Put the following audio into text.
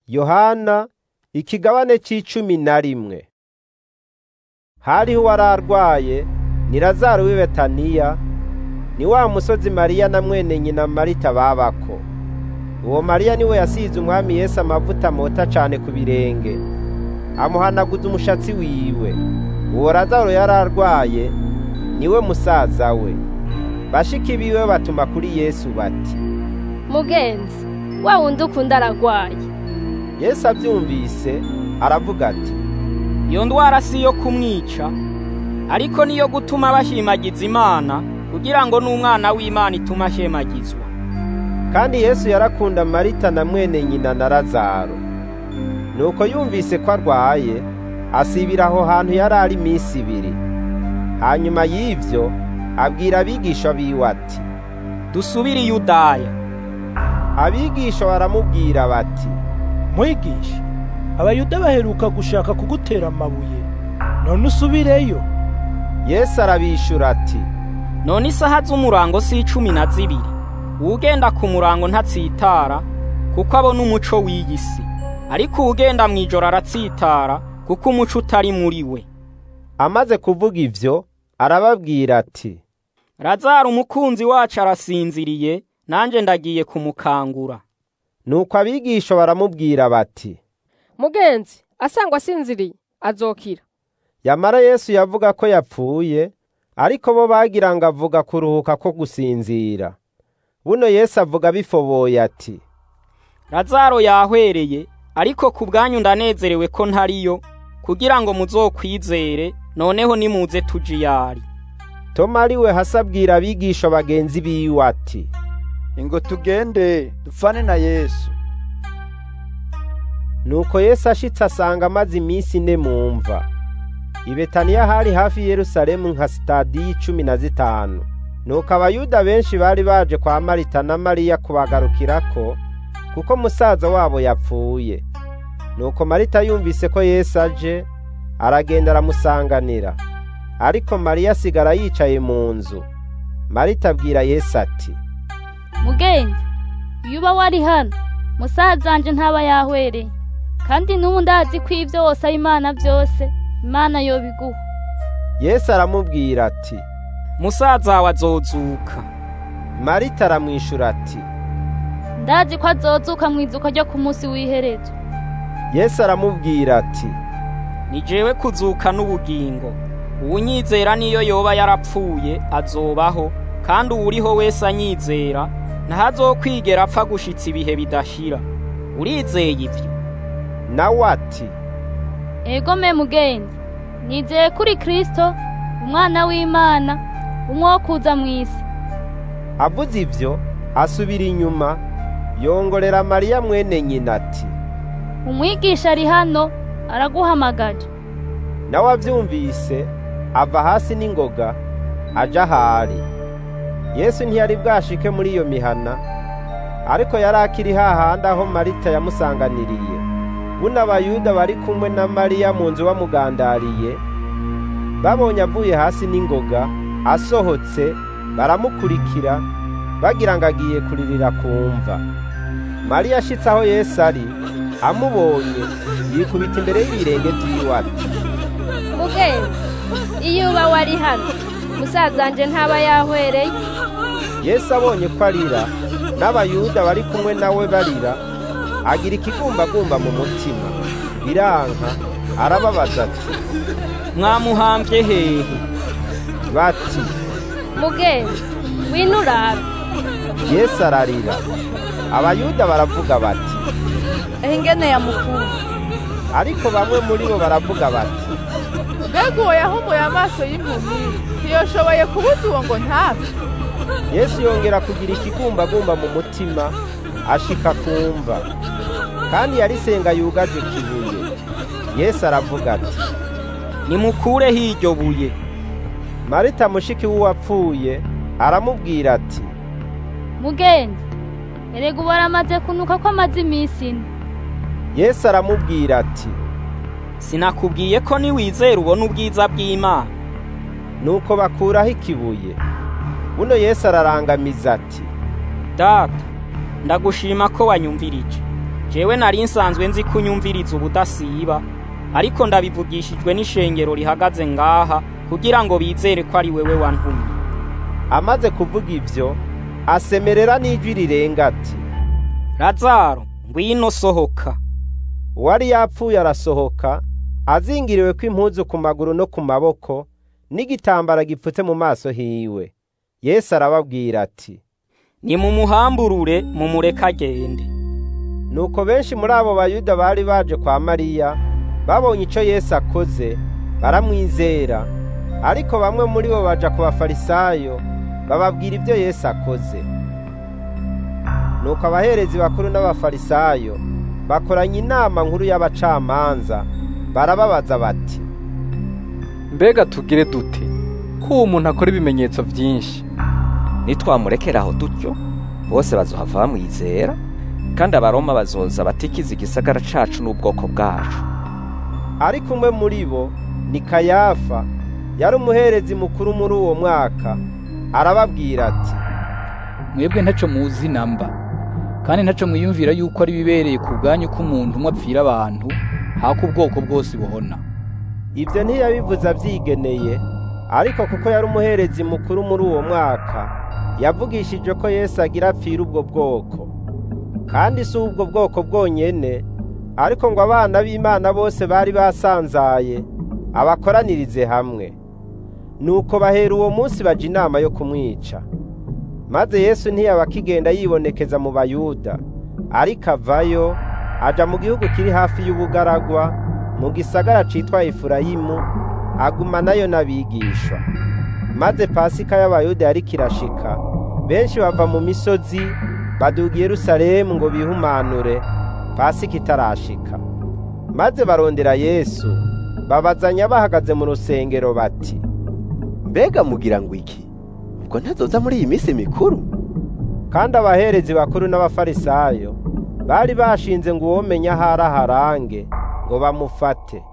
yohana ikigabane c'icumi na rimwe hariho uwari arwaye ni lazaro w'i betaniya ni wa musozi mariya na mwene nyina marita babako uwo mariya niwe yasize umwami yesu amavuta mota cane ku birenge amuhanaguza umushatsi wiwe uwo lazaro yari arwaye niwe musaza we bashiki biwe batuma kuri yesu bati mugenzi wa wundi ukunda aragwaye yesu avyumvise aravuga ati iyo ndwara si iyo kumwica ariko niyo gutuma bashimagiza imana kugira ngo n'umwana w'imana ituma ashemagizwa kandi yesu yarakunda marita na mwene nyina na lazaro nuko yumvise ko arwaye asibira aho hantu yari ari iminsi ibiri hanyuma y'ivyo abwira abigisha biwe ati dusubire i yudaya abigisha baramubwira bati mwigisha abayuda baheruka gushaka kugutera amabuye none usubireyo yesu arabishura ati none isaha z'umurango si icumi na zibiri uwugenda ku murango ntatsitara kuko abona umuco w'iyi si ariko uwugenda mw'ijoro aratsitara kuko umuco utari muri we amaze kuvuga ivyo arababwira ati lazaro umukunzi wacu arasinziriye nanjye ndagiye kumukangura nuko abigisha baramubwira bati mugenzi asangwa asinziriye azokira yamara yesu yavuga ko yapfuye ariko bo bagira ngo avuga kuruhuka ko gusinzira buno yesu avuga bifoboye ati lazaro yahwereye ariko ku bwanyu ndanezerewe ko ntariyo kugira ngo muzokwizere noneho nimuze tuje iyari toma ari we hasi abwira abigisha bagenzi biwe ati ingo tugende dupfane na yesu nuko yesu ashitse asanga amaze iminsi ine mu mva i betaniya hari hafi yerusalemu nka sitadiyo icumi na zitanu nuko abayuda benshi bari baje kwa marita na mariya kubagarukirako kuko musaza wabo yapfuye nuko marita yumvise ko yesu aje aragenda aramusanganira ariko mariya asigara yicaye mu nzu marita abwira yesu ati mugenzi iyo uba wari hano musaza wanje ntaba yahwereye kandi n'ubu ndazi ko ibyo wose ari imana byose imana yobiguha yesu aramubwira ati musaza wawe azozuka marita aramwishura ati ndazi ko azozuka mu izuka ryo ku munsi w'iherezo yesu aramubwira ati ni jewe kuzuka n'ubugingo uwunyizera niyo yoba yarapfuye azobaho kandi uwuriho wese anyizera ntazokwigera apfa gushitsa ibihe bidashira urizeye ivyo nawe ati ego me mugenzi nizeye kuri kristo umwana w'imana umwe wo kuza mu isi avuze ivyo asubira inyuma yongorera mariya mwene nyina ati umwigisha ari hano araguhamagaje nawe avyumvise ava hasi n'ingoga aja ahari yesu ntiyari bwashike muri iyo mihana ariko yari akiri hahandi aho marita yamusanganiriye buno abayuda bari kumwe na mariya mu nzu bamugandariye babonye avuye hasi n'ingoga asohotse baramukurikira bagira ngo agiye kuririra kumva mariya ashitse aho yesu ari amubonye yikubita imbere y'ibirenge by'iwe ati mugenzi iyo uba wari hano musaza wanje ntaba yahwereye yesu abonye ko arira n'abayuda bari kumwe nawe barira agira ikigumbagumba mu mutima biranka arababaza ati mwamuhambye hehe bati mugenzi wino urabe yesu ararira abayuda baravuga bati ingene yamukunda ariko bamwe muri bo baravuga bati mbega uwo yahumuye amaso y'impumyi ntiyoshoboye kubuza uwo ngo ntapfe yesu yongera kugira ikigumbagumba mu mutima ashika kumva kandi yarisenga yugaje kibuye yesu aravuga ati nimukureho iryo buye marita mushiki w'uwapfuye aramubwira ati mugenzi erega ubu aramaze kunuka ko amaze iminsi ine yesu aramubwira ati sinakubwiye ko niwizera ubona ubwiza bw'imana nuko bakuraho ikibuye buno yesu ararangamiza ati data ndagushima ko wanyumvirije jewe nari nsanzwe nzi kunyumviriza ubudasiba ariko ndabivugishijwe n'ishengero rihagaze ngaha kugira ngo bizere ko ari wewe wantumye amaze kuvuga ivyo asemerera n'ijwi rirenga ati lazaro ngwino sohoka uwari yapfuye arasohoka azingiriwe kw'impuzu ku maguru no ku maboko n'igitambara gipfutse mu maso hiwe yesu arababwira ati nimumuhamburure mumureke agende nuko benshi muri abo bayuda bari baje kwa mariya babonye ico yesu akoze baramwizera ariko bamwe muri bo baja ku bafarisayo bababwira ibyo yesu akoze nuko abaherezi bakuru n'abafarisayo bakoranya inama nkuru y'abacamanza barababaza bati mbega tugire dute ko uwo muntu akora ibimenyetso byinshi nitwamurekera aho dutyo bose bazohava bamwizera kandi abaroma bazoza batikiza igisagara cacu n'ubwoko bwacu ariko umwe muri bo ni kayafa yari umuherezi mukuru muri uwo mwaka arababwira ati mwebwe ntaco muzi namba kandi ntaco mwiyumvira yuko ari bibereye ku bwanyu ko umuntu umwe apfira abantu hako ubwoko bwose buhona ibyo ntiyabivuze abyigeneye ariko kuko yari umuherezi mukuru muri uwo mwaka yavugishije ko yesu agira apfira ubwo bwoko kandi si ubwo bwoko bwonyene ariko ngo abana b'imana bose bari basanzaye abakoranirize hamwe nuko bahera uwo munsi baja inama yo kumwica maze yesu ntiyaba akigenda yibonekeza mu bayuda ariko avayo aja mu gihugu kiri hafi y'ubugaragwa mu gisagara citwa efurayimu agumanayo n'abigishwa maze pasika y'abayuda yari kirashika benshi bava mu misozi baduga i yerusalemu ngo bihumanure pasika itarashika maze barondera yesu babazanya bahagaze mu rusengero bati mbega mugira ngo iki ubwo ntazoza muri iyi minsi mikuru kandi abaherezi bakuru n'abafarisayo bari bashinze ngo uwomenya ahari aharange ngo bamufate